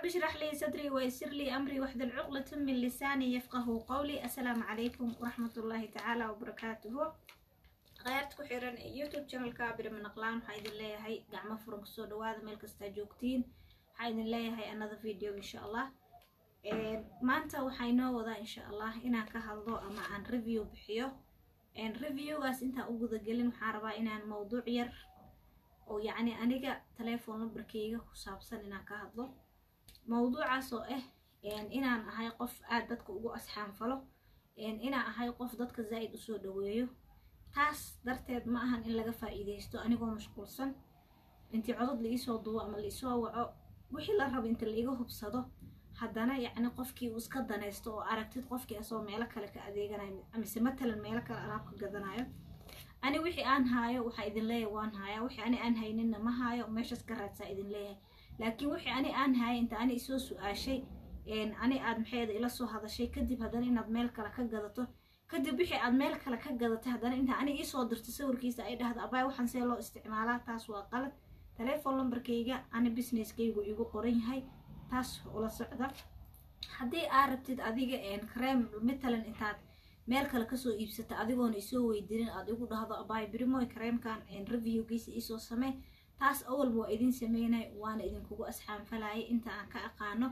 رب اشرح لي صدري ويسر لي أمري واحلل عقدة من لساني يفقه قولي السلام عليكم ورحمة الله تعالى وبركاته غيرت ku xiran youtube channelka birama naqlaan waxaa idin leeyahay gacmo furan kusoo dhawaada meel kastaa joogtiin waxaa idin leeyahay another video insha allah maanta waxaa inoo wadaa insha allah inaan ka hadlo ama aan review bixiyo reviewgaas intaan u gudagelin waxaan rabaa inaan mowduuc yar oo yacni aniga telephone numberkeyga ku saabsan inaan ka hadlo mowduucaas oo ah inaan ahay qof aad dadka ugu asxaanfalo inaan ahay qof dadka zaa'id usoo dhaweeyo taas darteed ma ahan in laga faa'iidaysto anigoo mashquulsan intii codod la iisoo duwo ama la isoo waco wixii la rabo inta laiga hubsado haddana yacni qofkii uu iska danaysto oo aragtid qofkii asagoo meelo kale ka adeeganayo amise matalan meelo kale alaab ka gadanayo ani wixii aan haayo waxaa idin leeyahay waan haayaa wixii ani aan hayninna ma haayo meeshaas ka raadsaa idin leeyahay laakiin wixii ani aan haaya inta ani isoo su-aashay ani aad maxayda ila soo hadashay kadib haddana inaad meel kale ka gadato kadib wixii aad meel kale ka gadatay haddana inta ani iisoo dirto sawirkiisa ay dhahdo abaay waxaan see loo isticmaalaa taas waa qalad telephone numberkayga ani businesskaygu igu qoran yahay taas ula socda haddii aad rabtid adiga kareem matalan intaad meel kale kasoo iibsata adigoona isoo weydirin aad igu dhahdo abaay birimoy kareemkan reviewgiisa iisoo samee taas awalba waa idin sameynay waana idinkugu asxaanfalayay inta aan ka aqaano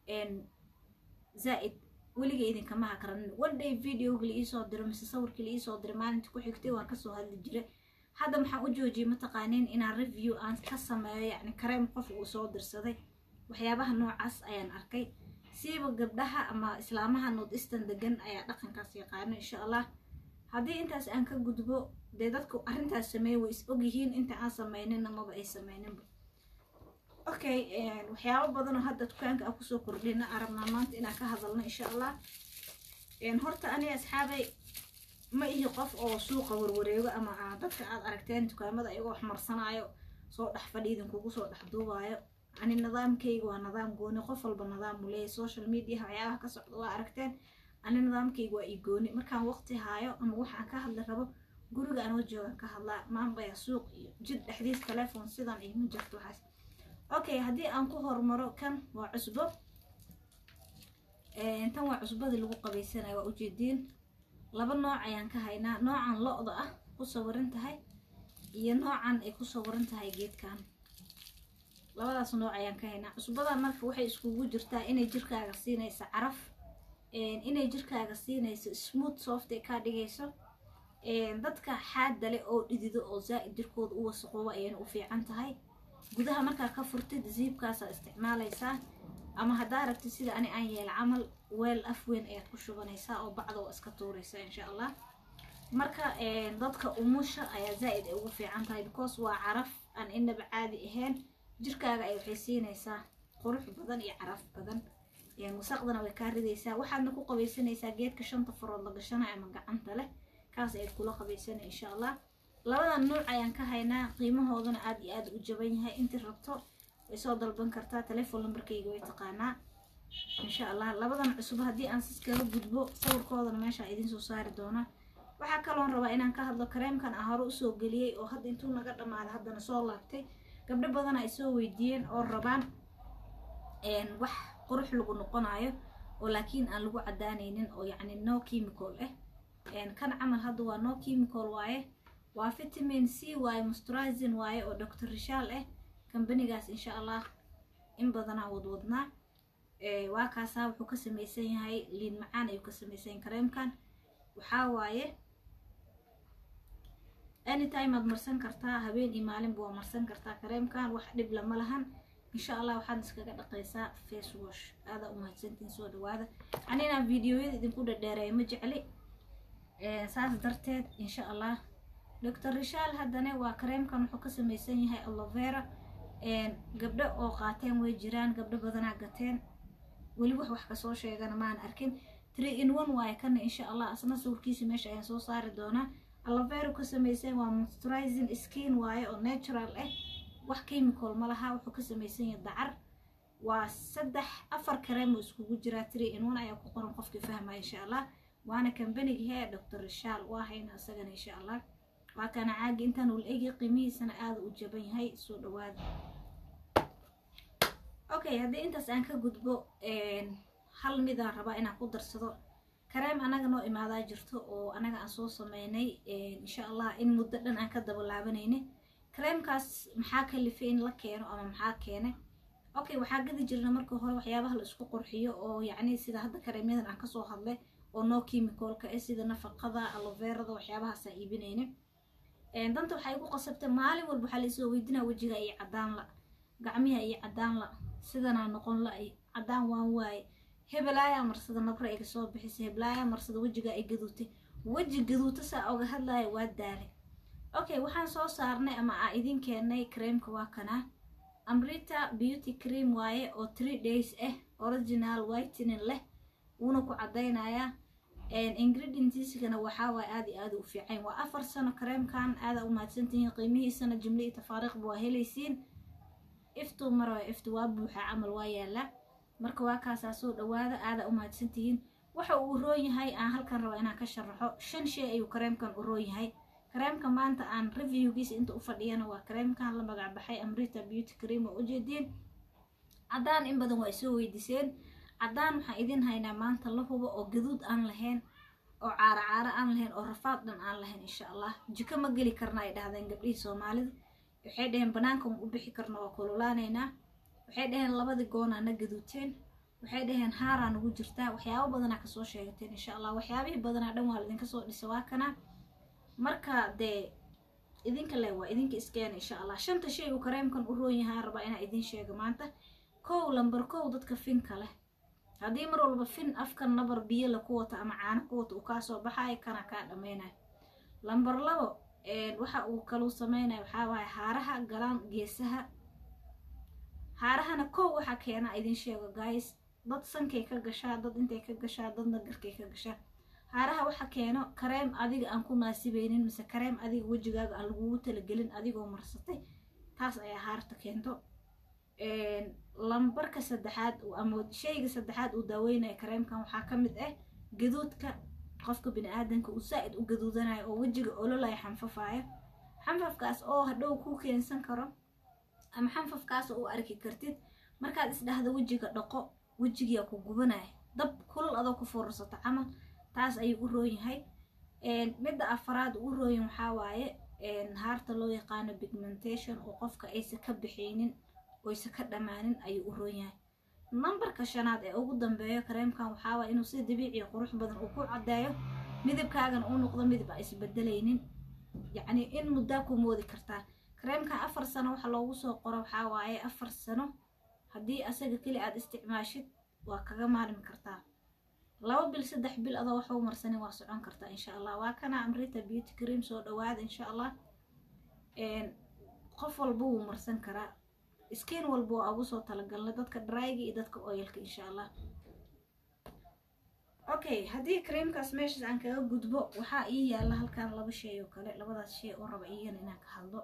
zaa'id weliga idinkama hakranin one day videoga la iisoo diro mise sawirkii la iisoo diray maalinta ku xigtay waan kasoo hadli jiray hadda maxaan u joojiyay mataqaaniin inaan review aan ka sameeyo yacni kareem qof uu soo dirsaday waxyaabaha noocaas ayaan arkay siiba gabdhaha ama islaamaha north eastern degan ayaa dhaqankaas yaqaano insha allah haddii intaas aan ka gudbo dee dadku arrintaas sameeya way is ogyihiin inta aan sameynina maba ay sameyninba okay waxyaabo badanoo hadda dukaanka aan kusoo kordhina arabnaa maanta inaan ka hadalno insha allah horta aniga asxaabay ma ihi qof oo suuqa warwareego ama ah dadka aad aragteen dukaamada iyagoo wax marsanaayo soo dhex fadhi idinkugu soo dhex duubaayo ani nidaamkayga waa nidaam gooni qof walba nidaam uu leeyahy social media waxyaabaha ka socda waa aragteen ani nidaamkayga waa ii gooni markaan waqti haayo ama waxaan ka hadli rabo guriga anoo joogan ka hadlaa maanbaya suuq iyo jid dhexdiis telephone sidan iyo ma jirto waxaas okay haddii aan ku hormaro kan waa cusbo tan waa cusbadii lagu qabaysanayo waa ujeediin laba nooc ayaan ka haynaa noocan lo-da ah ku sawiran tahay iyo noocan ay ku sawiran tahay geedkan labadaas nooc ayaan ka haynaa cusbadan marka waxay iskugu jirtaa inay jirkaaga siinayso caraf inay jirkaaga siinayso smooth soft ee kaa dhigayso dadka xaadale oo dhidido oo zaa'id jirkooda u wasaqooba ayayna u fiican tahay gudaha markaa ka furtid ziibkaasaa isticmaalaysaa ama haddaa rabtid sida ani aan yeela camal weel af weyn ayaad ku shubanaysaa oo bacda oo iska tuuraysaa insha allah marka dadka umusha ayaa zaa'id ay ugu fiican tahay because waa caraf aan inaba caadi ahayn jirkaaga ay waxay siinaysaa qurux badan iyo caraf badan wasaqdana way kaa ridaysaa waxaadna ku qabaysanaysaa geedka shanta farood la gashanayo ama gacanta leh kaas ayaad kula qabaysanay insha allah labadan nuuc ayaan ka haynaa qiimahoodana aad iyo aad u jaban yahay intii rabto way soo dalban kartaa telephone numberkayga way taqaanaa insha allah labadan cusub haddii aan siskaga gudbo sawirkoodana meeshaa idiin soo saari doonaa waxaa kaloon rabaa inaan ka hadlo kareemkan aan hore usoo geliyey oo hadda intuu naga dhammaaday haddana soo laabtay gabdho badana ay soo weydiiyeen oo rabaan wax qurux lagu noqonayo oo laakiin aan lagu cadaanaynin oo yacni no chemical ah kan camal hadda waa no chemical waaye waa vitamin c waaye moisturizing waaye oo doctor rishaal ah kambanigaas insha allah in badanaa wadwadnaa waa kaasaa wuxuu ka samaysan yahay liin macaan ayuu ka samaysan yahay kareemkan waxaa waaye anytime aad marsan kartaa habeen iyo maalinba waa marsan kartaa kareemkan wax dhib lama lahan insha allah waxaad iskaga dhaqaysaa face wash aadaa umahadsantiin soo dhawaada aninaan videoyada idinku dhadheereeya ma jecli saas darteed insha allah doctor rishaal haddana waa kareemkan wuxuu ka samaysan yahay alovera gabdho oo qaateen way jiraan gabdho badanaa gateen weli wax wax kasoo sheegana maan arkin three in one waaye kana insha allah asna sawirkiisa meesha ayaan soo saari doonaa alovera ka samaysan waa moisturizing skin waaye oo natural ah wax chemical ma laha wuxuu ka samaysan yahay dacar waa saddex afar kareem oo iskugu jiraa three in one ayaa ku qoran qofkii fahmaya insha allah waana kambaniga hee doctor rishaal waa hayna isagana insha allah waa kana caagi intaan ul egi qiimihiisana aada u jaban yahay soo dhawaada okay haddii intaas aan ka gudbo hal midaan rabaa inaan ku darsado kareem anaga noo imaadaa jirto oo anaga aan soo sameynay insha allah in muddo dhan aan ka daba laabanayna kareemkaas maxaa kalifay in la keeno ama maxaa keenay okay waxaa gadi jirna markii hore waxyaabaha la isku qurxiyo oo yacni sida hadda kareemyadan aan kasoo hadlay oo no chemicalka eh sida nafaqada aloverada waxyaabahaasaan iibinayna danta waxay igu qasabtay maalin walba waxaa laisoo weydinaa wejiga iyo cadaan la gacmiha iyo cadaan la sidanaa noqon la ay cadaan waan waaye hebelaayaa marsada nabra iga soo bixisay hebelaayaa marsada wejigaa ay gaduutay weji gaduuta saa oga hadlaya waa daalay okay waxaan soo saarnay ama aa idin keenay creamka waa kanaa amrita beauty cream waaye oo three days ah original whitening leh wuuna ku caddaynayaa ingredientskana waxaa waaye aada iyo aada u fiican waa afar sano kareemkan aada u mahadsantihiin qiimihiisana jimle iyo tafaariiqba waa helaysiin iftuu mara iftu waa buuxa camal waa yaallaa marka waa kaasaa soo dhawaada aada u mahadsantihiin waxa uu roon yahay aan halkan raba inaan ka sharaxo shan shay ayuu kareemkan u roon yahay kareemka maanta aan reviewgiisa inta u fadhiyana waa kareemkan la magac baxay amrita beauty cream oo ujeediin caddaan in badan waa isoo weydiiseen caddaan waxaan idin haynaa maanta la hubo oo gaduud aan lahayn oo caaro caaro aan lahayn oo rafaad dhan aan lahayn insha allah jiko ma geli karna ay dhahdeen gabdhihii soomaalida waxay dhaheen banaanka ma u bixi karna waa kululaanaynaa waxay dhaheen labadii goonaa na gaduuteen waxay dhaheen haaraa nagu jirtaa waxyaabo badanaa kasoo sheegateen insha allah waxyaabihii badanaa dhan waa laidinka soo dhisa waa kana marka dee idinka le waa idinka iskeena insha allah shanta shay uu kareemkan u roon yahaa rabaa inaa idin sheego maanta kow lambar kow dadka finka leh haddii mar walba fin afkan nabar biyo la ku wato ama caano ku wato uu kaa soo baxayo kana kaa dhammaynayo lambar labo waxa uu kaluu sameynaya waxaa waaye haaraha galaan geesaha haarahana kow waxaa keena idin sheego guys dad sankay ka gashaa dad intay ka gashaa dadna garkay ka gashaa haaraha waxa keeno kareem adiga aan ku naasibeynin mise kareem adiga wejigaaga aan lagugu talagelin adigoo marsatay taas ayaa haarta keento lambarka saddexaad ama shayga saddexaad uu daaweynaya kareemkan waxaa ka mid ah gaduudka qofka bini-aadanka uu saa-id u gaduudanayo oo wejiga ololaya xanfafaayo xanfafkaas oo hadhow kuu keensan karo ama xanfafkaas oo u arki kartid markaad isdhahdo wejiga dhaqo wejigiyaa ku gubanaya dab kulal adoo ku furursato camal taas ayuu u roon yahay midda afaraad uu u rooyin waxaa waaye haarta loo yaqaano pigmentation oo qofka aysan ka bixaynin oysa ka dhammaanin ayuu u roon yahay nambarka shanaad ee ugu dambeeyo kareemkan waxaa waaya inuu si dabiiciya qurux badan uu ku caddeeyo midabkaagana uu noqdo midab a isbedelaynin yacni in muddaa ku moodi kartaa kareemkan afar sano waxa loogu soo qoro waxaa waaye afar sano haddii asaga keli aad isticmaashid waa kaga maalmi kartaa laba bil saddex bil adoo waxa u marsanin waa socon kartaa insha allah waa kana amrita beauty cream soo dhawaada insha allah qof walba wuu marsan karaa skin walba waa ugu soo talagalnay dadka dryga iyo dadka oilka insha allah okay haddii creamkaas meeshaas aan kaga gudbo waxaa ii yaalla halkan laba shay oo kale labadaas shay oo raba iyagana inaan ka hadlo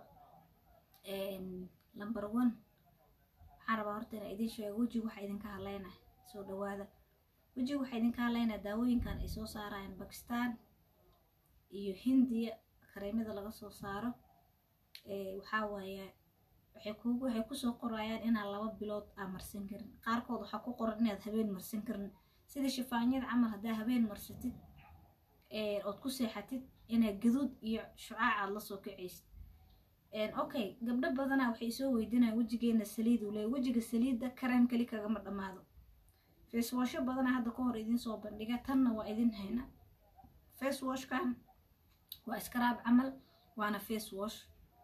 number one waxaan rabaa horta inaan idin sheego wejiga waxaa idinka hadlaynaa soo dhawaada wejiga waxaa idinka hadlaynaa daawooyinkan ay soo saarayaan bakistan iyo hindiya kareemada laga soo saaro waxaa waaye waxay kugu waxay kusoo qorayaan inaan laba bilood aa marsan karin qaarkood waxaa ku qoran inaad habeen marsan karin sida shifaanyada camal haddaa habeen marsatid ood ku seexatid inaad gaduud iyo shucaac aad lasoo kacaysid okay gabdho badanaa waxay soo weydinayaan wejigeena saliid uu leeya wejiga saliidda kareem keli kagama dhammaado facewasho badanaa hadda ka hor idiin soo bandhiga tanna waa idin hayna facewashkan waa iskaraab camal waana facewash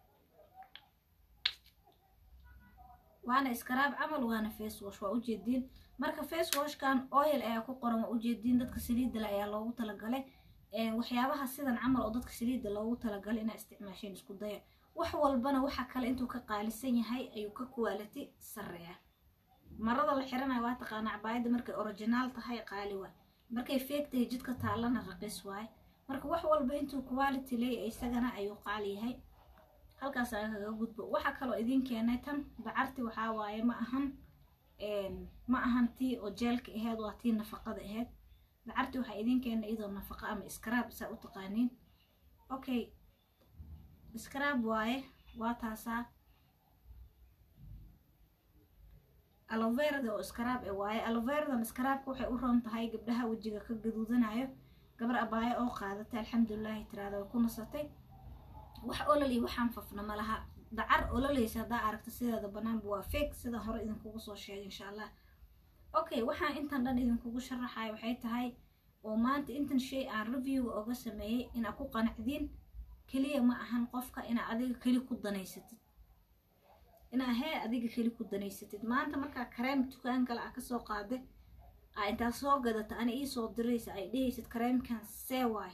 waana iskaraab camal waana facewash waa ujeediin marka facewashkan oil ayaa ku qoran waa ujeediin dadka saliidale ayaa loogu talagalay waxyaabaha sidan camal oo dadka saliidda loogu talagalay inaa isticmaasheen isku daya wax walbana waxa kale intuu ka qaalisan yahay ayuu ka quality sareeya marada la xiranayo waa taqaana cabaayadda markay originaal tahay qaali waay markay feeg tahay jidka taallana raqiis waaye marka wax walba intuu quality leeya isagana ayuu qaali yahay halkaas aga kaga gudbo waxaa kaloo idin keenay tan dacarti waxaa waaye ma ahan ma ahan tii oo jeelka aheyd waa tii nafaqada aheyd dacarti waxaa idin keenay iyadoo nafaqa ama iskaraab saa u taqaaniin okay iskaraab waaye waa taasaa aloverada oo iskaraab e waaye aloveradan iskaraabka waxay u roon tahay gabdhaha wejiga ka gaduudanayo gabar abaayo oo qaadatay alxamdulilaahi tiraada way ku nasatay wax olol iyo waxaan fafna ma laha dacar ololaysa haddaa aragta sideeda banaanba waa feeg sida hore idinkugu soo sheegay insha allah okay waxaan intan dhan idinkugu sharaxaya waxay tahay oo maanta intan shay aan reviewga oga sameeyey inaa ku qanacdiin keliya ma ahan qofka inaa adiga keli ku danaysatid inaa hee adiga keli ku danaysatid maanta markaa kareem dukaan kale a kasoo qaada aa intaa soo gadata ana iisoo diraysa ay dhehaysid kareemkan see waay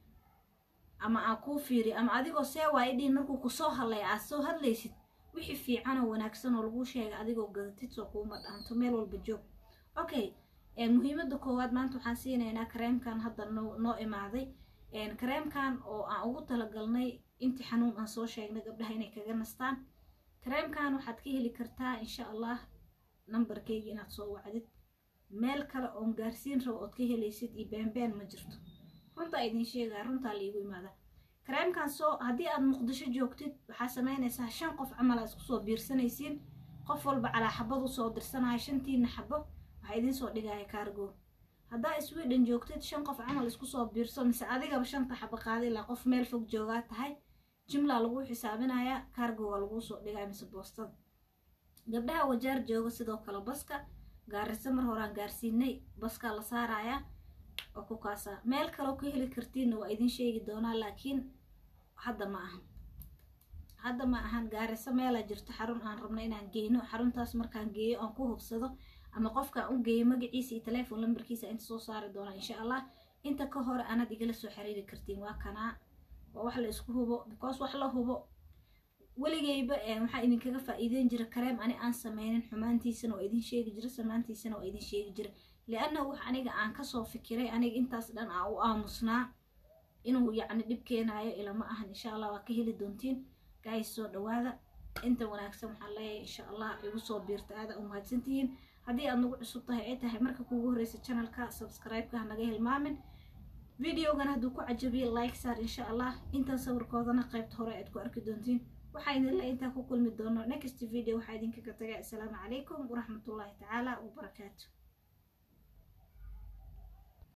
ama aa kuu fiiri ama adigoo see waay dhihin markuu kusoo hadlaya aad soo hadlaysid wixii fiican oo wanaagsan oo laguu sheegay adigoo gadatid soo kuuma dhaanto meel walba joog okay muhiimada koowaad maanta waxaan siinaynaa kareemkan hadda noo imaaday kareemkan oo aan ugu talagalnay intii xanuun aan soo sheegnay gabdhaha inay kaga nastaan kareemkan waxaad ka heli kartaa insha allah nambarkeyga inaad soo wacdid meel kale oon gaarsiin rabo ood ka helaysid iyo beenbeen ma jirto runtaa idin sheegaa runtaa laigu imaada kareemkan soo haddii aad muqdisho joogtid waxaa samaynaysaa shan qof camal aa isku soo biirsanaysiin qof walba calaa xabad usoo dirsanaya shantiina xabo waxaa idiin soo dhigaya kaargo haddaa sweden joogtid shan qof camal isku soo biirso mise adigaba shanta xabo qaada ilaa qof meel fog joogaa tahay jimlaa laguu xisaabinayaa kaargoga laguu soo dhigaya mise boostada gabdhaha wajaar jooga sidoo kale baska gaarisa mar horaan gaarsiinay baskaa la saarayaa oo ku kaasaa meel kaleo ka heli kartiinna waa idin sheegi doonaa laakiin hadda ma ahan hadda ma ahan gaariso meelaa jirto xarun aan rabno inaan geyno xaruntaas markaan geeyo aan ku hubsado ama qofkaan u geeyo magaciisa iyo teleefon lambarkiisa inta soo saari doonaa insha allah inta ka hore anaad igala soo xiriiri kartiin waa kanaa waa wax la isku hubo because wax la hubo weligeyba waxaa idinkaga faa'iideyn jira kareem ani aan sameynin xumaantiisana waa idin sheegi jira samaantiisana waa idin sheegi jira liannahu wax aniga aan kasoo fikiray aniga intaas dhan aa u aamusnaa inuu yacni dhib keenaayo ilama ahan insha allah waa ka heli doontiin gays soo dhawaada inta wanaagsan waxaan leeyahay insha allah igu soo biirta aada u mahadsantihiin haddii aad nagu cusub tahay ay tahay marka kuugu horreysa channelka subscribe-ka hanaga hilmaamin videogan hadduu ku cajabiye like saar insha allah intan sawirkoodana qaybta hore aad ku arki doontiin waxaa idinla intaa ku kulmi doono next video waxaa idinkaga tagay assalaamu calaykum waraxmatullaahi tacaala wabarakaatu